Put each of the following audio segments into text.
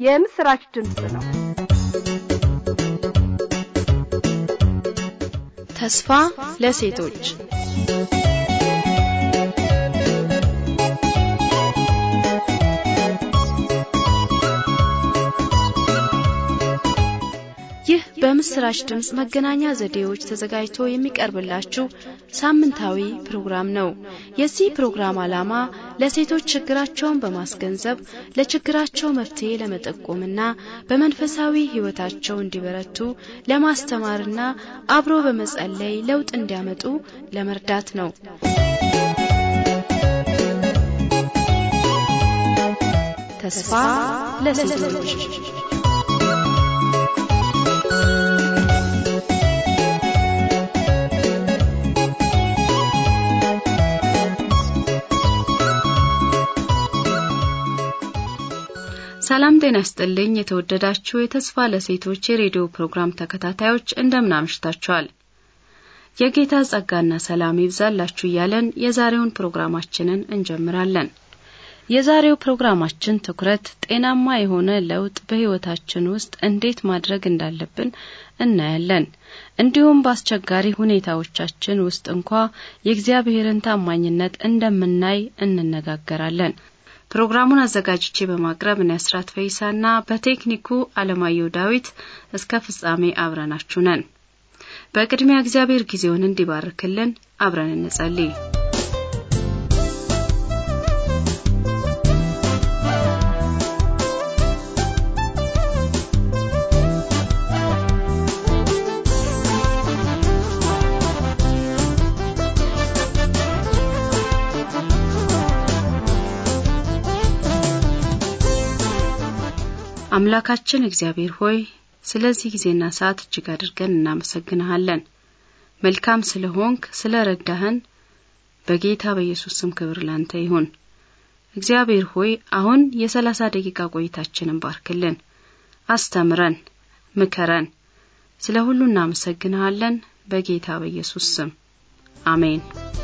የምስራች ድምፅ ነው። ተስፋ ለሴቶች ይህ በምስራች ድምፅ መገናኛ ዘዴዎች ተዘጋጅቶ የሚቀርብላችሁ ሳምንታዊ ፕሮግራም ነው። የዚህ ፕሮግራም ዓላማ ለሴቶች ችግራቸውን በማስገንዘብ ለችግራቸው መፍትሄ ለመጠቆምና በመንፈሳዊ ሕይወታቸው እንዲበረቱ ለማስተማርና አብሮ በመጸለይ ለውጥ እንዲያመጡ ለመርዳት ነው። ተስፋ ለሴቶች ሰላም ጤና ይስጥልኝ። የተወደዳችሁ የተስፋ ለሴቶች የሬዲዮ ፕሮግራም ተከታታዮች እንደምን አምሽታችኋል? የጌታ ጸጋና ሰላም ይብዛላችሁ እያለን የዛሬውን ፕሮግራማችንን እንጀምራለን። የዛሬው ፕሮግራማችን ትኩረት ጤናማ የሆነ ለውጥ በሕይወታችን ውስጥ እንዴት ማድረግ እንዳለብን እናያለን። እንዲሁም በአስቸጋሪ ሁኔታዎቻችን ውስጥ እንኳ የእግዚአብሔርን ታማኝነት እንደምናይ እንነጋገራለን። ፕሮግራሙን አዘጋጅቼ በማቅረብ እኔ አስራት ፈይሳና በቴክኒኩ አለማየሁ ዳዊት እስከ ፍጻሜ አብረናችሁ ነን። በቅድሚያ እግዚአብሔር ጊዜውን እንዲባርክልን አብረን እንጸልይ። አምላካችን እግዚአብሔር ሆይ ስለዚህ ጊዜና ሰዓት እጅግ አድርገን እናመሰግንሃለን። መልካም ስለሆንክ ስለ ረዳህን በጌታ በኢየሱስ ስም ክብር ላንተ ይሁን። እግዚአብሔር ሆይ አሁን የሰላሳ ደቂቃ ቆይታችንን ባርክልን፣ አስተምረን፣ ምከረን። ስለ ሁሉ እናመሰግንሃለን በጌታ በኢየሱስ ስም አሜን።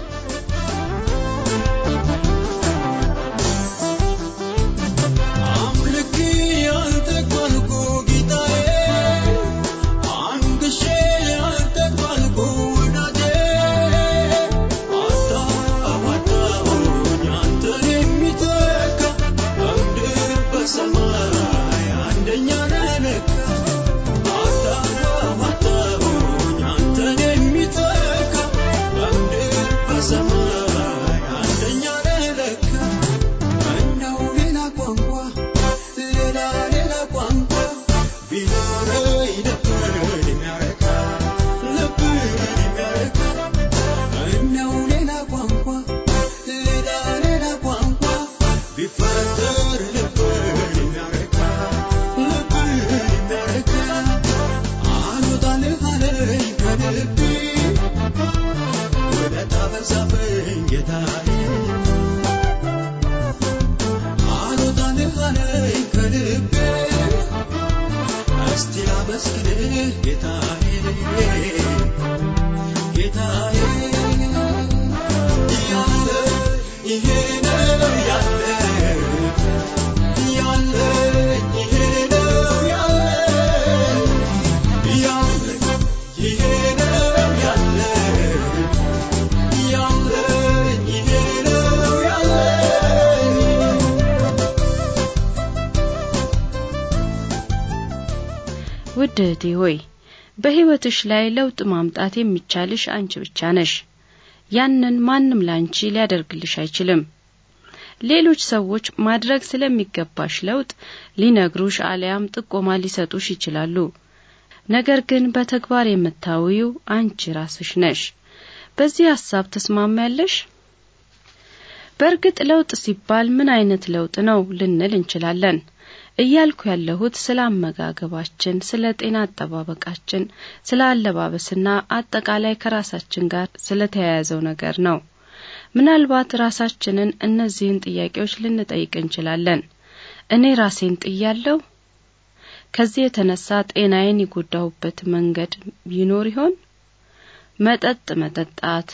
ውድ እህቴ ሆይ በሕይወትሽ ላይ ለውጥ ማምጣት የሚቻልሽ አንቺ ብቻ ነሽ። ያንን ማንም ላንቺ ሊያደርግልሽ አይችልም። ሌሎች ሰዎች ማድረግ ስለሚገባሽ ለውጥ ሊነግሩሽ አሊያም ጥቆማ ሊሰጡሽ ይችላሉ። ነገር ግን በተግባር የምታውዪው አንቺ ራስሽ ነሽ። በዚህ ሐሳብ ተስማሚያለሽ? በእርግጥ ለውጥ ሲባል ምን አይነት ለውጥ ነው ልንል እንችላለን። እያልኩ ያለሁት ስለ አመጋገባችን፣ ስለ ጤና አጠባበቃችን፣ ስለ አለባበስና አጠቃላይ ከራሳችን ጋር ስለ ተያያዘው ነገር ነው። ምናልባት ራሳችንን እነዚህን ጥያቄዎች ልንጠይቅ እንችላለን። እኔ ራሴን ጥያለሁ? ከዚህ የተነሳ ጤናዬን የጎዳሁበት መንገድ ይኖር ይሆን? መጠጥ መጠጣት፣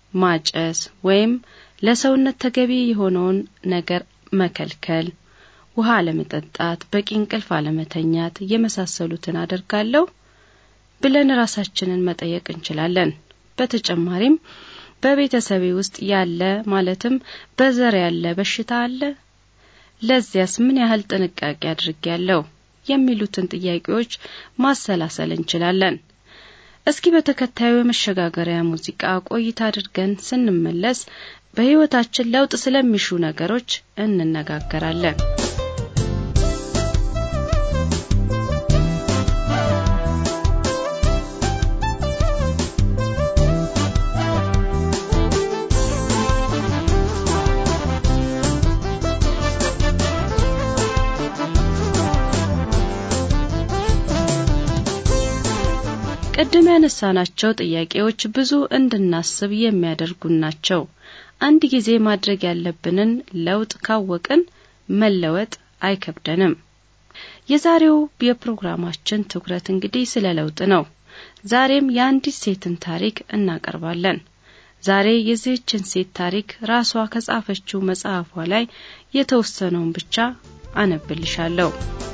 ማጨስ ወይም ለሰውነት ተገቢ የሆነውን ነገር መከልከል ውሃ አለመጠጣት፣ በቂ እንቅልፍ አለመተኛት የመሳሰሉትን አደርጋለሁ ብለን ራሳችንን መጠየቅ እንችላለን። በተጨማሪም በቤተሰቤ ውስጥ ያለ ማለትም በዘር ያለ በሽታ አለ? ለዚያስ ምን ያህል ጥንቃቄ አድርጌያለሁ? የሚሉትን ጥያቄዎች ማሰላሰል እንችላለን። እስኪ በተከታዩ የመሸጋገሪያ ሙዚቃ ቆይታ አድርገን ስንመለስ በሕይወታችን ለውጥ ስለሚሹ ነገሮች እንነጋገራለን። ቅድም ያነሳናቸው ጥያቄዎች ብዙ እንድናስብ የሚያደርጉን ናቸው። አንድ ጊዜ ማድረግ ያለብንን ለውጥ ካወቅን መለወጥ አይከብደንም። የዛሬው የፕሮግራማችን ትኩረት እንግዲህ ስለ ለውጥ ነው። ዛሬም የአንዲት ሴትን ታሪክ እናቀርባለን። ዛሬ የዚህችን ሴት ታሪክ ራሷ ከጻፈችው መጽሐፏ ላይ የተወሰነውን ብቻ አነብልሻለሁ።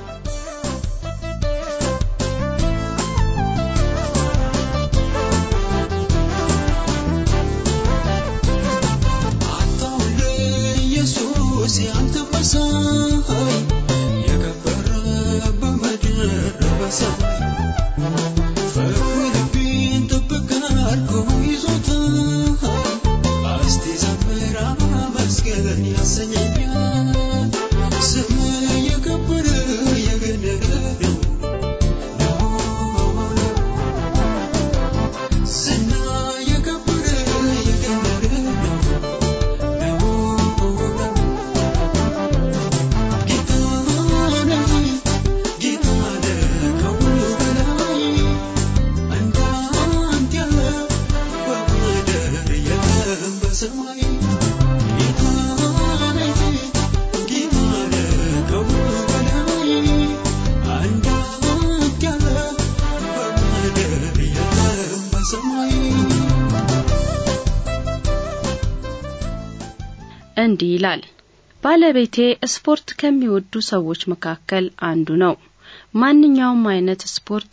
እንዲህ ይላል። ባለቤቴ ስፖርት ከሚወዱ ሰዎች መካከል አንዱ ነው። ማንኛውም አይነት ስፖርት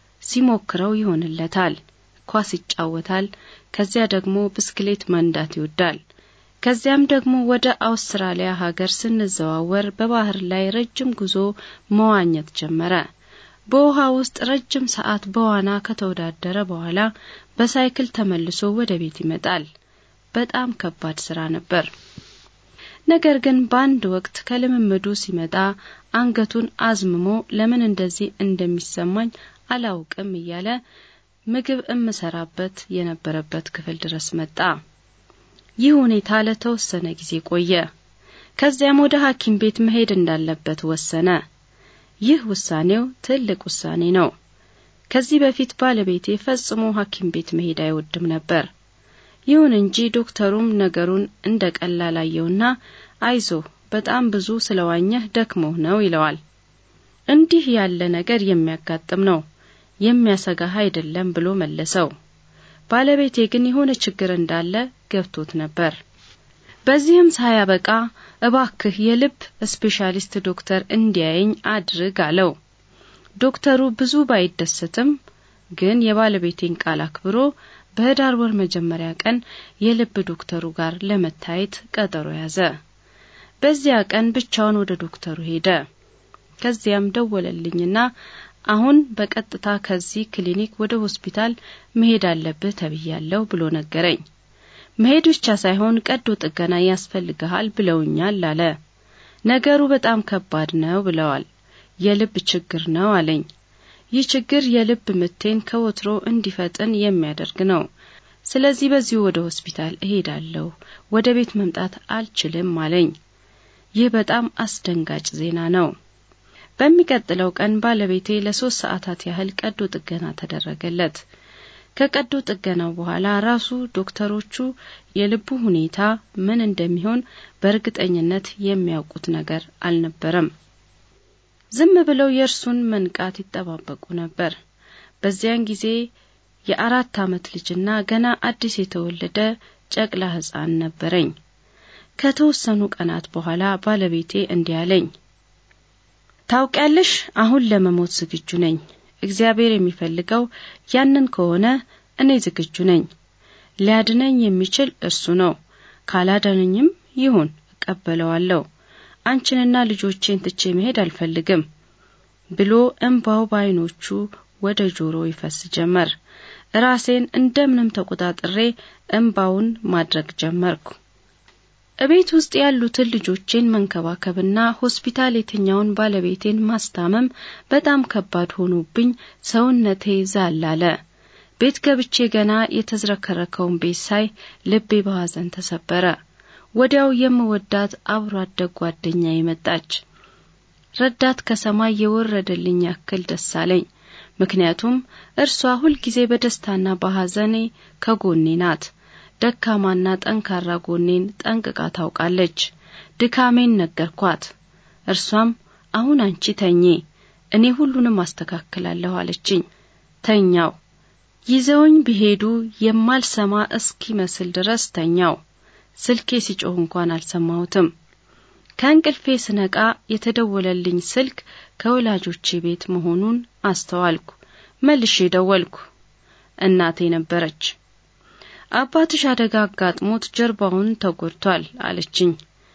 ሲሞክረው ይሆንለታል። ኳስ ይጫወታል። ከዚያ ደግሞ ብስክሌት መንዳት ይወዳል። ከዚያም ደግሞ ወደ አውስትራሊያ ሀገር ስንዘዋወር በባህር ላይ ረጅም ጉዞ መዋኘት ጀመረ። በውሃ ውስጥ ረጅም ሰዓት በዋና ከተወዳደረ በኋላ በሳይክል ተመልሶ ወደ ቤት ይመጣል። በጣም ከባድ ስራ ነበር። ነገር ግን በአንድ ወቅት ከልምምዱ ሲመጣ አንገቱን አዝምሞ ለምን እንደዚህ እንደሚሰማኝ አላውቅም እያለ ምግብ እምሰራበት የነበረበት ክፍል ድረስ መጣ። ይህ ሁኔታ ለተወሰነ ጊዜ ቆየ። ከዚያም ወደ ሐኪም ቤት መሄድ እንዳለበት ወሰነ። ይህ ውሳኔው ትልቅ ውሳኔ ነው። ከዚህ በፊት ባለቤቴ ፈጽሞ ሐኪም ቤት መሄድ አይወድም ነበር። ይሁን እንጂ ዶክተሩም ነገሩን እንደ ቀላል አየውና አይዞ በጣም ብዙ ስለዋኘህ ደክሞህ ነው ይለዋል። እንዲህ ያለ ነገር የሚያጋጥም ነው፣ የሚያሰጋህ አይደለም ብሎ መለሰው። ባለቤቴ ግን የሆነ ችግር እንዳለ ገብቶት ነበር። በዚህም ሳያበቃ እባክህ የልብ ስፔሻሊስት ዶክተር እንዲያየኝ አድርግ አለው። ዶክተሩ ብዙ ባይደሰትም ግን የባለቤቴን ቃል አክብሮ በህዳር ወር መጀመሪያ ቀን የልብ ዶክተሩ ጋር ለመታየት ቀጠሮ ያዘ። በዚያ ቀን ብቻውን ወደ ዶክተሩ ሄደ። ከዚያም ደወለልኝና አሁን በቀጥታ ከዚህ ክሊኒክ ወደ ሆስፒታል መሄድ አለብህ ተብያለሁ ብሎ ነገረኝ። መሄድ ብቻ ሳይሆን ቀዶ ጥገና ያስፈልግሃል ብለውኛል አለ። ነገሩ በጣም ከባድ ነው ብለዋል። የልብ ችግር ነው አለኝ። ይህ ችግር የልብ ምቴን ከወትሮ እንዲፈጥን የሚያደርግ ነው። ስለዚህ በዚሁ ወደ ሆስፒታል እሄዳለሁ፣ ወደ ቤት መምጣት አልችልም አለኝ። ይህ በጣም አስደንጋጭ ዜና ነው። በሚቀጥለው ቀን ባለቤቴ ለሶስት ሰዓታት ያህል ቀዶ ጥገና ተደረገለት። ከቀዶ ጥገናው በኋላ ራሱ ዶክተሮቹ የልቡ ሁኔታ ምን እንደሚሆን በእርግጠኝነት የሚያውቁት ነገር አልነበረም። ዝም ብለው የእርሱን መንቃት ይጠባበቁ ነበር። በዚያን ጊዜ የአራት ዓመት ልጅና ገና አዲስ የተወለደ ጨቅላ ሕፃን ነበረኝ። ከተወሰኑ ቀናት በኋላ ባለቤቴ እንዲህ አለኝ፣ ታውቂያለሽ፣ አሁን ለመሞት ዝግጁ ነኝ። እግዚአብሔር የሚፈልገው ያንን ከሆነ እኔ ዝግጁ ነኝ። ሊያድነኝ የሚችል እርሱ ነው። ካላዳነኝም ይሁን እቀበለዋለሁ። አንቺንና ልጆቼን ትቼ መሄድ አልፈልግም ብሎ እንባው በዓይኖቹ ወደ ጆሮ ይፈስ ጀመር። ራሴን እንደምንም ተቆጣጥሬ እንባውን ማድረግ ጀመርኩ። እቤት ውስጥ ያሉትን ልጆቼን መንከባከብና ሆስፒታል የተኛውን ባለቤቴን ማስታመም በጣም ከባድ ሆኖብኝ ሰውነቴ ዛል አለ። ቤት ገብቼ ገና የተዝረከረከውን ቤት ሳይ ልቤ በሐዘን ተሰበረ። ወዲያው የምወዳት አብሮ አደግ ጓደኛዬ መጣች። ረዳት ከሰማይ የወረደልኝ ያክል ደስ አለኝ። ምክንያቱም እርሷ ሁልጊዜ በደስታና በሐዘኔ ከጎኔ ናት። ደካማና ጠንካራ ጎኔን ጠንቅቃ ታውቃለች። ድካሜን ነገርኳት። እርሷም አሁን አንቺ ተኚ፣ እኔ ሁሉንም አስተካክላለሁ አለችኝ። ተኛው። ይዘውኝ ቢሄዱ የማልሰማ እስኪመስል ድረስ ተኛው። ስልኬ ሲጮህ እንኳን አልሰማሁትም። ከእንቅልፌ ስነቃ የተደወለልኝ ስልክ ከወላጆቼ ቤት መሆኑን አስተዋልኩ። መልሼ ደወልኩ። እናቴ ነበረች። አባትሽ አደጋ አጋጥሞት ጀርባውን ተጎድቷል አለችኝ።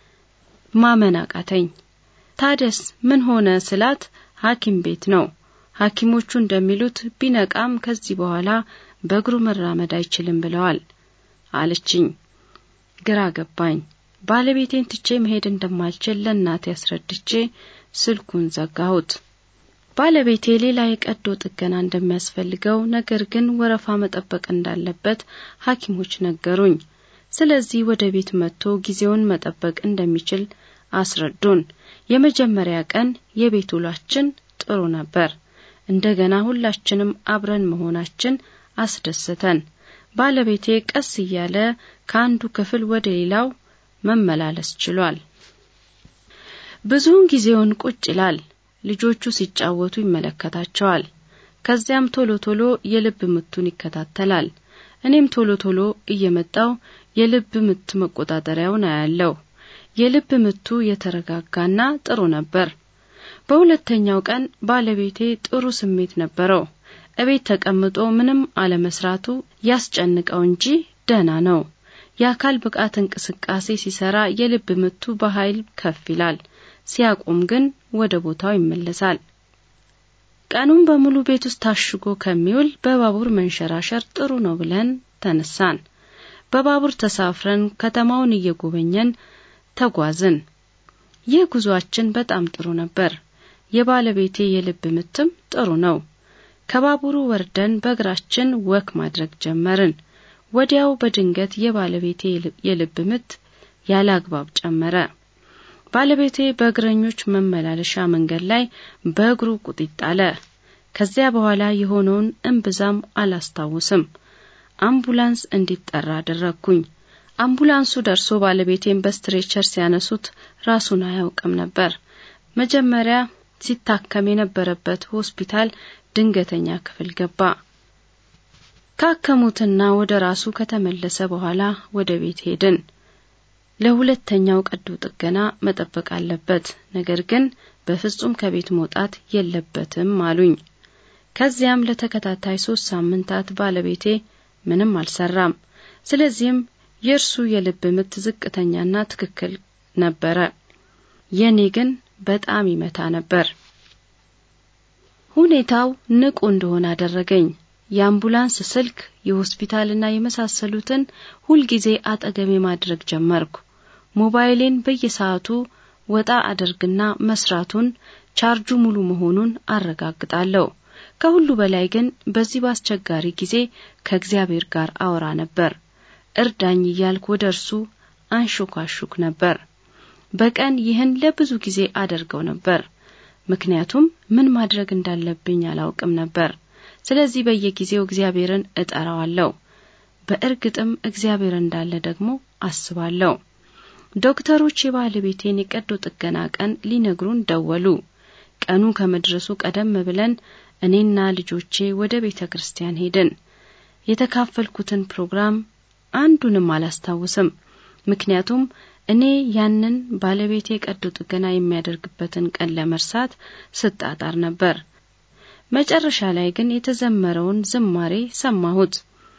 ማመን አቃተኝ። ታደስ ምን ሆነ ስላት ሐኪም ቤት ነው። ሐኪሞቹ እንደሚሉት ቢነቃም ከዚህ በኋላ በእግሩ መራመድ አይችልም ብለዋል አለችኝ። ግራ ገባኝ። ባለቤቴን ትቼ መሄድ እንደማልችል ለእናቴ አስረድቼ ስልኩን ዘጋሁት። ባለቤቴ ሌላ የቀዶ ጥገና እንደሚያስፈልገው ነገር ግን ወረፋ መጠበቅ እንዳለበት ሐኪሞች ነገሩኝ። ስለዚህ ወደ ቤት መጥቶ ጊዜውን መጠበቅ እንደሚችል አስረዱን። የመጀመሪያ ቀን የቤት ውሏችን ጥሩ ነበር። እንደገና ሁላችንም አብረን መሆናችን አስደሰተን። ባለቤቴ ቀስ እያለ ከአንዱ ክፍል ወደ ሌላው መመላለስ ችሏል። ብዙውን ጊዜውን ቁጭ ይላል። ልጆቹ ሲጫወቱ ይመለከታቸዋል። ከዚያም ቶሎ ቶሎ የልብ ምቱን ይከታተላል። እኔም ቶሎ ቶሎ እየመጣው የልብ ምት መቆጣጠሪያውን አያለው። የልብ ምቱ የተረጋጋና ጥሩ ነበር። በሁለተኛው ቀን ባለቤቴ ጥሩ ስሜት ነበረው። እቤት ተቀምጦ ምንም አለመስራቱ ያስጨንቀው እንጂ ደህና ነው። የአካል ብቃት እንቅስቃሴ ሲሰራ የልብ ምቱ በኃይል ከፍ ይላል። ሲያቆም ግን ወደ ቦታው ይመለሳል። ቀኑን በሙሉ ቤት ውስጥ ታሽጎ ከሚውል በባቡር መንሸራሸር ጥሩ ነው ብለን ተነሳን። በባቡር ተሳፍረን ከተማውን እየጎበኘን ተጓዝን። ይህ ጉዟችን በጣም ጥሩ ነበር። የባለቤቴ የልብ ምትም ጥሩ ነው። ከባቡሩ ወርደን በእግራችን ወክ ማድረግ ጀመርን። ወዲያው በድንገት የባለቤቴ የልብ ምት ያለ አግባብ ጨመረ። ባለቤቴ በእግረኞች መመላለሻ መንገድ ላይ በእግሩ ቁጢጥ አለ። ከዚያ በኋላ የሆነውን እምብዛም አላስታውስም። አምቡላንስ እንዲጠራ አደረግኩኝ። አምቡላንሱ ደርሶ ባለቤቴን በስትሬቸር ሲያነሱት ራሱን አያውቅም ነበር። መጀመሪያ ሲታከም የነበረበት ሆስፒታል ድንገተኛ ክፍል ገባ። ካከሙትና ወደ ራሱ ከተመለሰ በኋላ ወደ ቤት ሄድን። ለሁለተኛው ቀዶ ጥገና መጠበቅ አለበት፣ ነገር ግን በፍጹም ከቤት መውጣት የለበትም አሉኝ። ከዚያም ለተከታታይ ሶስት ሳምንታት ባለቤቴ ምንም አልሰራም። ስለዚህም የእርሱ የልብ ምት ዝቅተኛና ትክክል ነበረ። የኔ ግን በጣም ይመታ ነበር። ሁኔታው ንቁ እንደሆነ አደረገኝ። የአምቡላንስ ስልክ፣ የሆስፒታልና የመሳሰሉትን ሁልጊዜ አጠገቤ ማድረግ ጀመርኩ። ሞባይሌን በየሰዓቱ ወጣ አደርግና መስራቱን፣ ቻርጁ ሙሉ መሆኑን አረጋግጣለሁ። ከሁሉ በላይ ግን በዚህ በአስቸጋሪ ጊዜ ከእግዚአብሔር ጋር አወራ ነበር። እርዳኝ እያልኩ ወደ እርሱ አንሾካሹክ ነበር። በቀን ይህን ለብዙ ጊዜ አደርገው ነበር። ምክንያቱም ምን ማድረግ እንዳለብኝ አላውቅም ነበር። ስለዚህ በየጊዜው እግዚአብሔርን እጠራዋለሁ። በእርግጥም እግዚአብሔር እንዳለ ደግሞ አስባለሁ። ዶክተሮች የባለቤቴን የቀዶ ጥገና ቀን ሊነግሩን ደወሉ። ቀኑ ከመድረሱ ቀደም ብለን እኔና ልጆቼ ወደ ቤተ ክርስቲያን ሄድን። የተካፈልኩትን ፕሮግራም አንዱንም አላስታውስም። ምክንያቱም እኔ ያንን ባለቤቴ ቀዶ ጥገና የሚያደርግበትን ቀን ለመርሳት ስጣጣር ነበር። መጨረሻ ላይ ግን የተዘመረውን ዝማሬ ሰማሁት።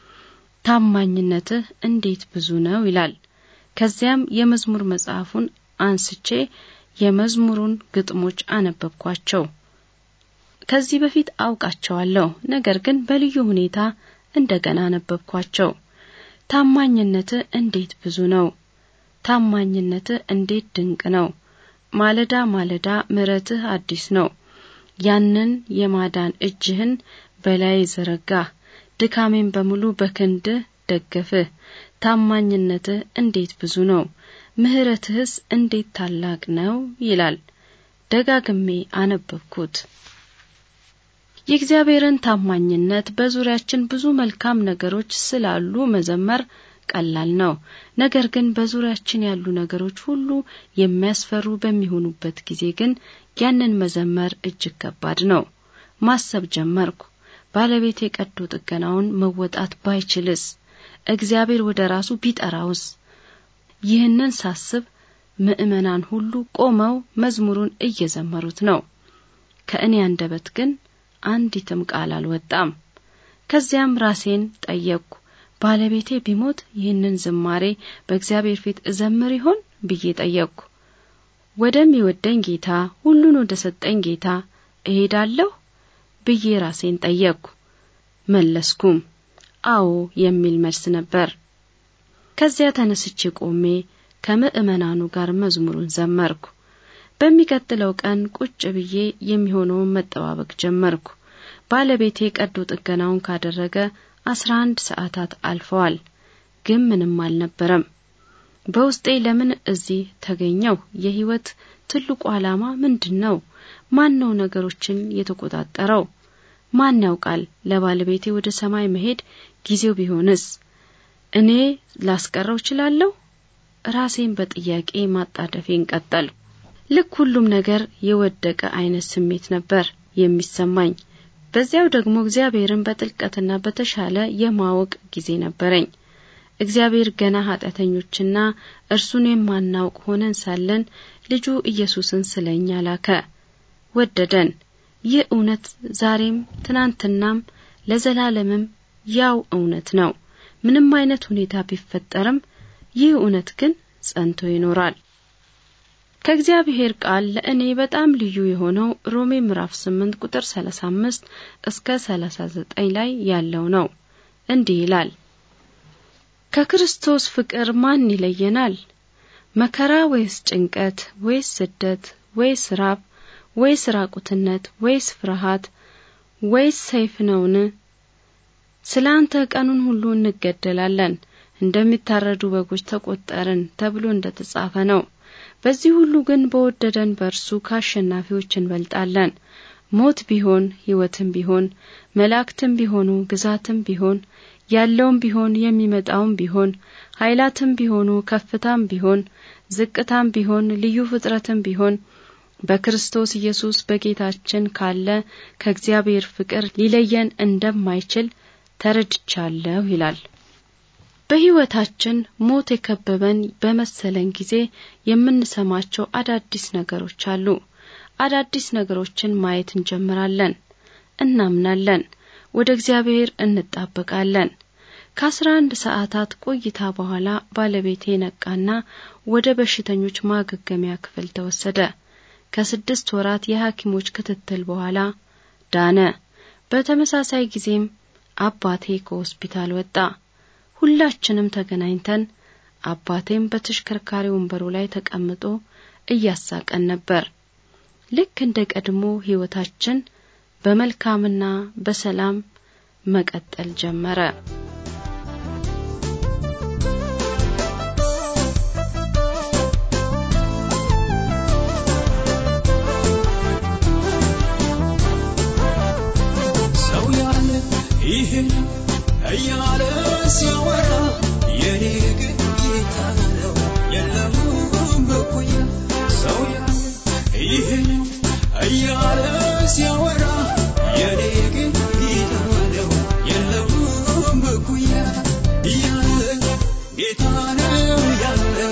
ታማኝነትህ እንዴት ብዙ ነው ይላል። ከዚያም የመዝሙር መጽሐፉን አንስቼ የመዝሙሩን ግጥሞች አነበብኳቸው። ከዚህ በፊት አውቃቸዋለሁ፣ ነገር ግን በልዩ ሁኔታ እንደገና አነበብኳቸው። ታማኝነትህ እንዴት ብዙ ነው! ታማኝነትህ እንዴት ድንቅ ነው! ማለዳ ማለዳ ምሕረትህ አዲስ ነው። ያንን የማዳን እጅህን በላይ ዘረጋህ፣ ድካሜን በሙሉ በክንድህ ደገፍህ። ታማኝነትህ እንዴት ብዙ ነው! ምሕረትህስ እንዴት ታላቅ ነው! ይላል። ደጋግሜ አነበብኩት። የእግዚአብሔርን ታማኝነት በዙሪያችን ብዙ መልካም ነገሮች ስላሉ መዘመር ቀላል ነው። ነገር ግን በዙሪያችን ያሉ ነገሮች ሁሉ የሚያስፈሩ በሚሆኑበት ጊዜ ግን ያንን መዘመር እጅግ ከባድ ነው። ማሰብ ጀመርኩ። ባለቤቴ ቀዶ ጥገናውን መወጣት ባይችልስ? እግዚአብሔር ወደ ራሱ ቢጠራውስ? ይህንን ሳስብ ምዕመናን ሁሉ ቆመው መዝሙሩን እየዘመሩት ነው። ከእኔ አንደበት ግን አንዲትም ቃል አልወጣም። ከዚያም ራሴን ጠየቅኩ። ባለቤቴ ቢሞት ይህንን ዝማሬ በእግዚአብሔር ፊት እዘምር ይሆን ብዬ ጠየቅኩ። ወደሚወደኝ ጌታ፣ ሁሉን ወደ ሰጠኝ ጌታ እሄዳለሁ ብዬ ራሴን ጠየቅኩ። መለስኩም አዎ የሚል መልስ ነበር። ከዚያ ተነስቼ ቆሜ ከምዕመናኑ ጋር መዝሙሩን ዘመርኩ። በሚቀጥለው ቀን ቁጭ ብዬ የሚሆነውን መጠባበቅ ጀመርኩ። ባለቤቴ ቀዶ ጥገናውን ካደረገ አስራ አንድ ሰዓታት አልፈዋል፣ ግን ምንም አልነበረም። በውስጤ ለምን እዚህ ተገኘው? የህይወት ትልቁ ዓላማ ምንድን ነው? ማን ነው ነገሮችን የተቆጣጠረው? ማን ያውቃል? ለባለቤቴ ወደ ሰማይ መሄድ ጊዜው ቢሆንስ እኔ ላስቀረው እችላለሁ? ራሴን በጥያቄ ማጣደፌን ቀጠልኩ። ልክ ሁሉም ነገር የወደቀ አይነት ስሜት ነበር የሚሰማኝ። በዚያው ደግሞ እግዚአብሔርን በጥልቀትና በተሻለ የማወቅ ጊዜ ነበረኝ። እግዚአብሔር ገና ኃጢአተኞችና እርሱን የማናውቅ ሆነን ሳለን ልጁ ኢየሱስን ስለኛ ላከ፣ ወደደን። ይህ እውነት ዛሬም ትናንትናም ለዘላለምም ያው እውነት ነው። ምንም አይነት ሁኔታ ቢፈጠርም ይህ እውነት ግን ጸንቶ ይኖራል። ከእግዚአብሔር ቃል ለእኔ በጣም ልዩ የሆነው ሮሜ ምዕራፍ 8 ቁጥር 35 እስከ 39 ላይ ያለው ነው። እንዲህ ይላል፣ ከክርስቶስ ፍቅር ማን ይለየናል? መከራ ወይስ ጭንቀት ወይስ ስደት ወይስ ራብ ወይስ ራቁትነት ወይስ ፍርሃት ወይስ ሰይፍ ነውን? ስለ አንተ ቀኑን ሁሉ እንገደላለን፣ እንደሚታረዱ በጎች ተቆጠርን ተብሎ እንደተጻፈ ነው። በዚህ ሁሉ ግን በወደደን በእርሱ ከአሸናፊዎች እንበልጣለን። ሞት ቢሆን ሕይወትም ቢሆን መላእክትም ቢሆኑ ግዛትም ቢሆን ያለውም ቢሆን የሚመጣውም ቢሆን ኃይላትም ቢሆኑ ከፍታም ቢሆን ዝቅታም ቢሆን ልዩ ፍጥረትም ቢሆን በክርስቶስ ኢየሱስ በጌታችን ካለ ከእግዚአብሔር ፍቅር ሊለየን እንደማይችል ተረድቻለሁ ይላል። በሕይወታችን ሞት የከበበን በመሰለን ጊዜ የምንሰማቸው አዳዲስ ነገሮች አሉ። አዳዲስ ነገሮችን ማየት እንጀምራለን፣ እናምናለን፣ ወደ እግዚአብሔር እንጣበቃለን። ከአስራ አንድ ሰዓታት ቆይታ በኋላ ባለቤቴ ነቃና ወደ በሽተኞች ማገገሚያ ክፍል ተወሰደ። ከስድስት ወራት የሐኪሞች ክትትል በኋላ ዳነ። በተመሳሳይ ጊዜም አባቴ ከሆስፒታል ወጣ። ሁላችንም ተገናኝተን አባቴም በተሽከርካሪ ወንበሩ ላይ ተቀምጦ እያሳቀን ነበር። ልክ እንደ ቀድሞ ሕይወታችን በመልካምና በሰላም መቀጠል ጀመረ። ሰው ያለ ይህን እያለ ሲያወራ የኔ ግን ጌታ ነው የለም በኩያ ሰው ያለ ይህን እያለ ሲያወራ የኔ ግን ጌታ ነው የለም በኩያ ያለ ጌታ ነው ያለ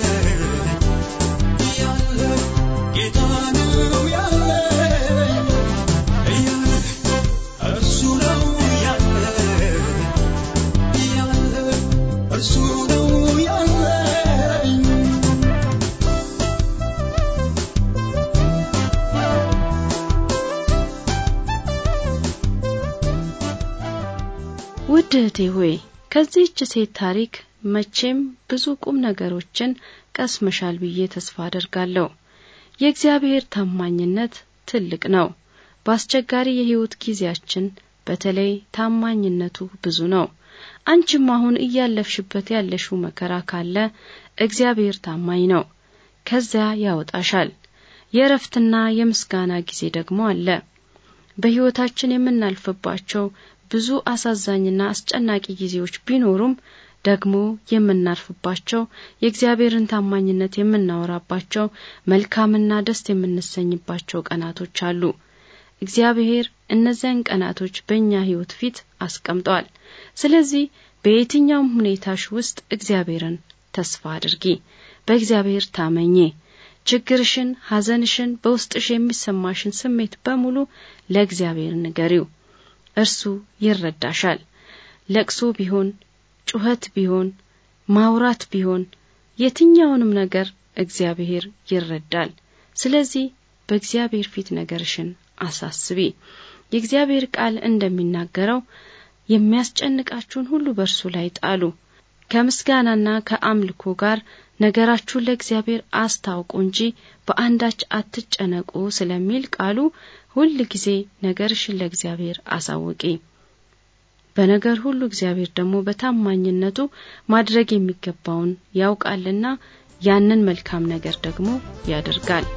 ውድ እህቴ ሆይ ከዚህች ሴት ታሪክ መቼም ብዙ ቁም ነገሮችን ቀስመሻል ብዬ ተስፋ አደርጋለሁ። የእግዚአብሔር ታማኝነት ትልቅ ነው። በአስቸጋሪ የሕይወት ጊዜያችን በተለይ ታማኝነቱ ብዙ ነው። አንቺም አሁን እያለፍሽበት ያለሽው መከራ ካለ እግዚአብሔር ታማኝ ነው፣ ከዚያ ያወጣሻል። የእረፍትና የምስጋና ጊዜ ደግሞ አለ። በሕይወታችን የምናልፍባቸው ብዙ አሳዛኝና አስጨናቂ ጊዜዎች ቢኖሩም ደግሞ የምናርፍባቸው የእግዚአብሔርን ታማኝነት የምናወራባቸው መልካምና ደስ የምንሰኝባቸው ቀናቶች አሉ። እግዚአብሔር እነዚያን ቀናቶች በእኛ ሕይወት ፊት አስቀምጧል። ስለዚህ በየትኛውም ሁኔታሽ ውስጥ እግዚአብሔርን ተስፋ አድርጊ፣ በእግዚአብሔር ታመኚ። ችግርሽን፣ ሐዘንሽን፣ በውስጥሽ የሚሰማሽን ስሜት በሙሉ ለእግዚአብሔር ንገሪው። እርሱ ይረዳሻል። ለቅሶ ቢሆን ጩኸት ቢሆን ማውራት ቢሆን የትኛውንም ነገር እግዚአብሔር ይረዳል። ስለዚህ በእግዚአብሔር ፊት ነገርሽን አሳስቢ። የእግዚአብሔር ቃል እንደሚናገረው የሚያስጨንቃችሁን ሁሉ በእርሱ ላይ ጣሉ፣ ከምስጋናና ከአምልኮ ጋር ነገራችሁን ለእግዚአብሔር አስታውቁ እንጂ በአንዳች አትጨነቁ ስለሚል ቃሉ ሁል ጊዜ ነገርሽን ለእግዚአብሔር አሳውቂ። በነገር ሁሉ እግዚአብሔር ደግሞ በታማኝነቱ ማድረግ የሚገባውን ያውቃልና ያንን መልካም ነገር ደግሞ ያደርጋል።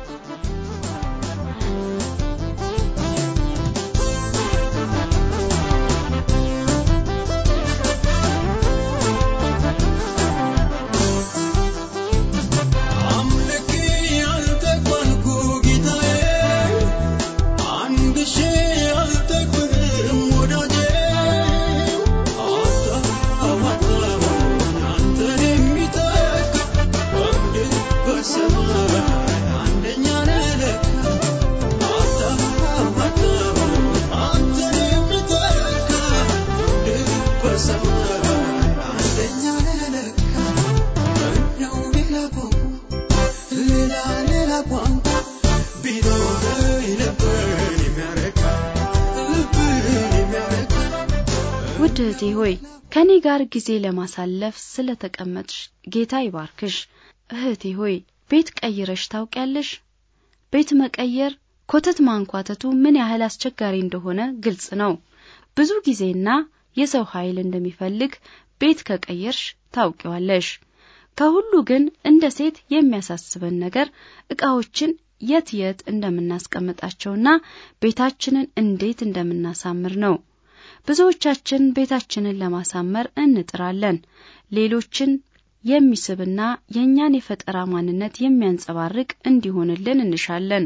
ውድ እህቴ ሆይ ከኔ ጋር ጊዜ ለማሳለፍ ስለተቀመጥሽ ጌታ ይባርክሽ። እህቴ ሆይ ቤት ቀይረሽ ታውቂያለሽ? ቤት መቀየር ኮተት ማንኳተቱ ምን ያህል አስቸጋሪ እንደሆነ ግልጽ ነው። ብዙ ጊዜና የሰው ኃይል እንደሚፈልግ ቤት ከቀየርሽ ታውቂዋለሽ። ከሁሉ ግን እንደ ሴት የሚያሳስበን ነገር ዕቃዎችን የት የት እንደምናስቀምጣቸውና ቤታችንን እንዴት እንደምናሳምር ነው። ብዙዎቻችን ቤታችንን ለማሳመር እንጥራለን። ሌሎችን የሚስብና የእኛን የፈጠራ ማንነት የሚያንጸባርቅ እንዲሆንልን እንሻለን።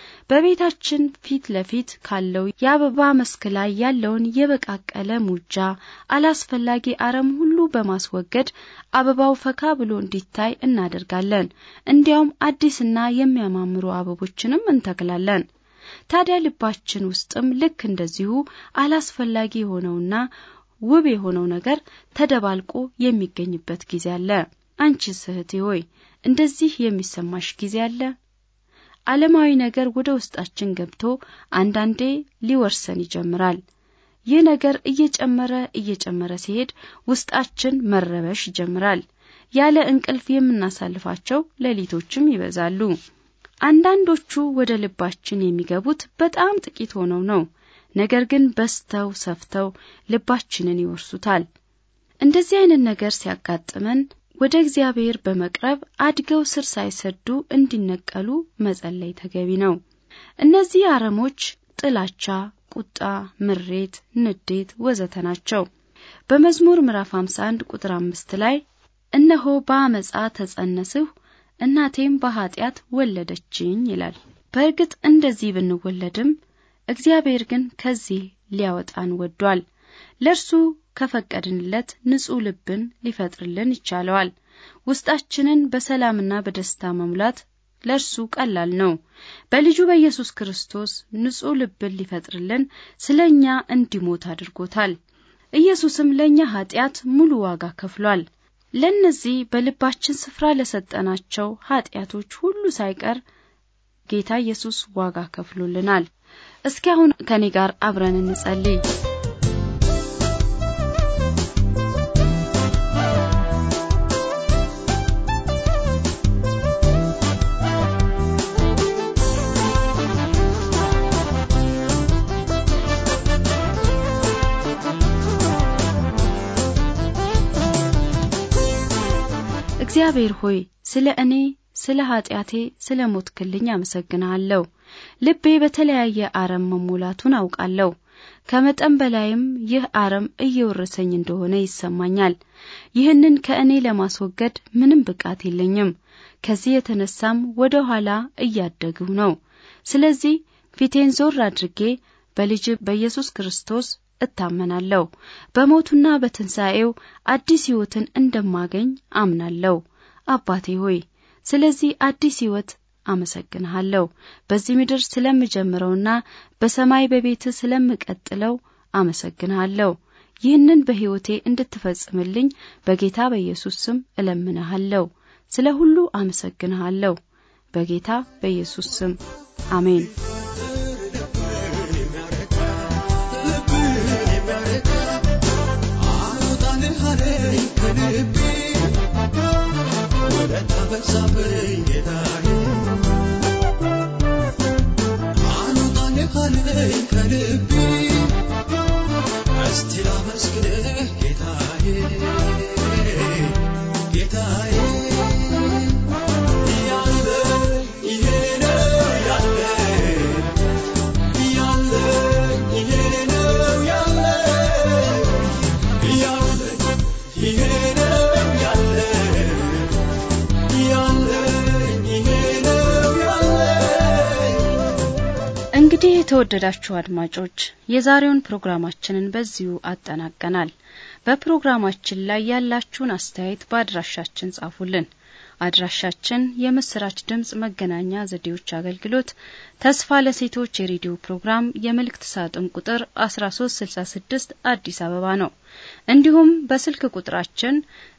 በቤታችን ፊት ለፊት ካለው የአበባ መስክ ላይ ያለውን የበቃቀለ ሙጃ፣ አላስፈላጊ አረም ሁሉ በማስወገድ አበባው ፈካ ብሎ እንዲታይ እናደርጋለን። እንዲያውም አዲስና የሚያማምሩ አበቦችንም እንተክላለን። ታዲያ ልባችን ውስጥም ልክ እንደዚሁ አላስፈላጊ የሆነውና ውብ የሆነው ነገር ተደባልቆ የሚገኝበት ጊዜ አለ። አንቺስ እህቴ ሆይ እንደዚህ የሚሰማሽ ጊዜ አለ? ዓለማዊ ነገር ወደ ውስጣችን ገብቶ አንዳንዴ ሊወርሰን ይጀምራል። ይህ ነገር እየጨመረ እየጨመረ ሲሄድ ውስጣችን መረበሽ ይጀምራል። ያለ እንቅልፍ የምናሳልፋቸው ሌሊቶችም ይበዛሉ። አንዳንዶቹ ወደ ልባችን የሚገቡት በጣም ጥቂት ሆነው ነው። ነገር ግን በስተው ሰፍተው ልባችንን ይወርሱታል። እንደዚህ አይነት ነገር ሲያጋጥመን ወደ እግዚአብሔር በመቅረብ አድገው ስር ሳይሰዱ እንዲነቀሉ መጸለይ ተገቢ ነው። እነዚህ አረሞች ጥላቻ፣ ቁጣ፣ ምሬት፣ ንዴት ወዘተ ናቸው። በመዝሙር ምዕራፍ 51 ቁጥር አምስት ላይ እነሆ በአመፃ ተጸነስሁ እናቴም በኀጢአት ወለደችኝ ይላል። በእርግጥ እንደዚህ ብንወለድም እግዚአብሔር ግን ከዚህ ሊያወጣን ወዷል። ለእርሱ ከፈቀድንለት ንጹሕ ልብን ሊፈጥርልን ይቻለዋል። ውስጣችንን በሰላምና በደስታ መሙላት ለእርሱ ቀላል ነው። በልጁ በኢየሱስ ክርስቶስ ንጹሕ ልብን ሊፈጥርልን ስለ እኛ እንዲሞት አድርጎታል። ኢየሱስም ለእኛ ኀጢአት ሙሉ ዋጋ ከፍሏል። ለእነዚህ በልባችን ስፍራ ለሰጠናቸው ኀጢአቶች ሁሉ ሳይቀር ጌታ ኢየሱስ ዋጋ ከፍሎልናል። እስኪ አሁን ከኔ ጋር አብረን እንጸልይ። እግዚአብሔር ሆይ ስለ እኔ ስለ ኃጢአቴ ስለ ሞትክልኝ አመሰግንሃለሁ። ልቤ በተለያየ አረም መሞላቱን አውቃለሁ። ከመጠን በላይም ይህ አረም እየወረሰኝ እንደሆነ ይሰማኛል። ይህንን ከእኔ ለማስወገድ ምንም ብቃት የለኝም። ከዚህ የተነሳም ወደ ኋላ እያደግሁ ነው። ስለዚህ ፊቴን ዞር አድርጌ በልጅ በኢየሱስ ክርስቶስ እታመናለሁ። በሞቱና በትንሣኤው አዲስ ሕይወትን እንደማገኝ አምናለሁ። አባቴ ሆይ ስለዚህ አዲስ ሕይወት አመሰግንሃለሁ። በዚህ ምድር ስለምጀምረውና በሰማይ በቤት ስለምቀጥለው አመሰግንሃለሁ። ይህንን በሕይወቴ እንድትፈጽምልኝ በጌታ በኢየሱስ ስም እለምንሃለሁ። ስለ ሁሉ አመሰግንሃለሁ። በጌታ በኢየሱስ ስም አሜን። እስቲ ላመስግንህ ጌታዬ ጌታዬ ያለ ይሄ ነው ያለ ያለ ይሄ ነው ያለ ያለ ይሄ ነው ያለ ያለ ይሄ ነው ያለ እንግዲህ የተወደዳችሁ አድማጮች የዛሬውን ፕሮግራማችንን በዚሁ አጠናቀናል። በፕሮግራማችን ላይ ያላችሁን አስተያየት በአድራሻችን ጻፉልን። አድራሻችን የምስራች ድምጽ መገናኛ ዘዴዎች አገልግሎት ተስፋ ለሴቶች የሬዲዮ ፕሮግራም የመልእክት ሳጥን ቁጥር 1366 አዲስ አበባ ነው። እንዲሁም በስልክ ቁጥራችን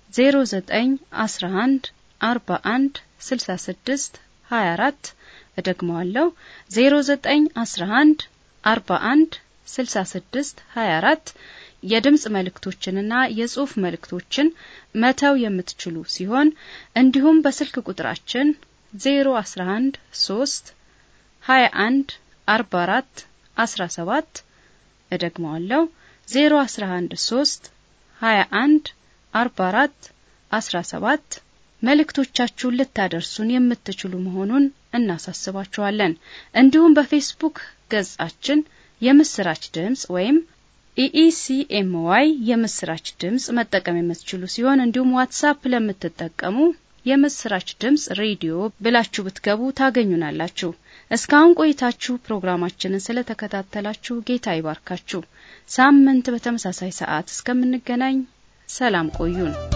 0911 41 66 24 እደግመዋለሁ 0911 41 66 24 የድምጽ መልእክቶችንና የጽሑፍ መልእክቶችን መተው የምትችሉ ሲሆን እንዲሁም በስልክ ቁጥራችን 011 3 21 44 17 እደግመዋለሁ 011 3 21 44 17 መልእክቶቻችሁን ልታደርሱን የምትችሉ መሆኑን እናሳስባችኋለን። እንዲሁም በፌስቡክ ገጻችን የምስራች ድምጽ ወይም ኢኢሲኤምዋይ የምስራች ድምጽ መጠቀም የምትችሉ ሲሆን እንዲሁም ዋትሳፕ ለምትጠቀሙ የምስራች ድምጽ ሬዲዮ ብላችሁ ብትገቡ ታገኙናላችሁ። እስካሁን ቆይታችሁ ፕሮግራማችንን ስለተከታተላችሁ ጌታ ይባርካችሁ። ሳምንት በተመሳሳይ ሰዓት እስከምንገናኝ ሰላም ቆዩን።